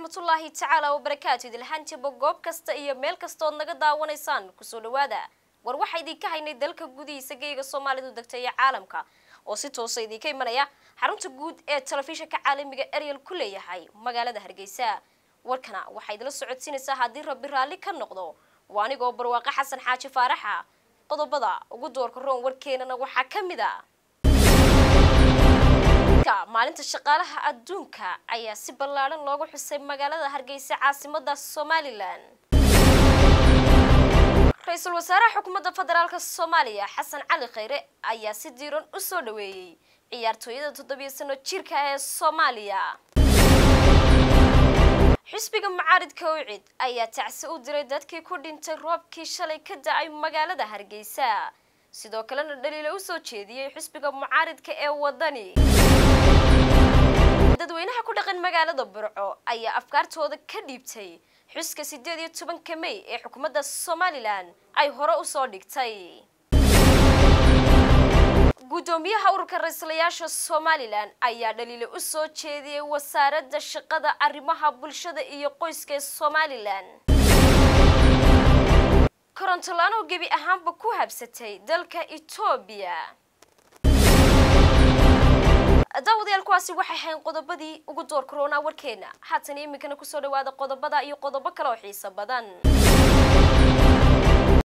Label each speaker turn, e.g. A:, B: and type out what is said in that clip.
A: waraxmatullaahi tacaala wabarakaatu idilhaantiba goob kasta iyo meel kastood naga daawanaysaan kusoo dhawaada war waxaa idinka haynay dalka gudihiisa geyga soomaalidu degta iyo caalamka oo si toosa idinka imanaya xarunta guud ee telefishinka caalamiga ariel ku leeyahay magaalada hargeysa warkana waxaa idila socodsiinaysaa haddii rabbi raalli ka noqdo waa anigoo barwaaqo xasan xaaji faaraxa qodobada ugu doorka roon warkeenana waxaa ka mid a maalinta shaqaalaha adduunka ayaa si ballaadhan loogu xusay magaalada hargeysa caasimada somalilan ra-iisul wasaaraha xukuumadda federaalk soomaaliya xasan cali khayre ayaa si diiran u soo dhaweeyey ciyaartooyada toddobiyo sano jirka ee soomaaliya xisbiga mucaaridka ucid ayaa tacsi u diray dadkii ku dhintay roobkii shalay ka da-ay magaalada hargeysa sidoo kalena dhaliila usoo jeediyey xisbiga mucaaridka ee wadani dadweynaha ku dhaqan magaalada burco ayaa afkaartooda ka dhiibtay xuska sideed iyo tobanka may ee xukuumadda somalilan ay hore usoo dhigtay guddoomiyaha ururka ra-iislayaasha somalilan ayaa dhaliila usoo jeediyey wasaaradda shaqada arrimaha bulshada iyo qoyska ee somalilan korontolaan oo gebi ahaanba ku habsatay dalka etoobiya daawadayaal kuwaasi waxay ahayn qodobadii ugu door corona warkeena haatan iminkana kusoo dhawaada qodobada iyo qodobo kale oo xiiso badan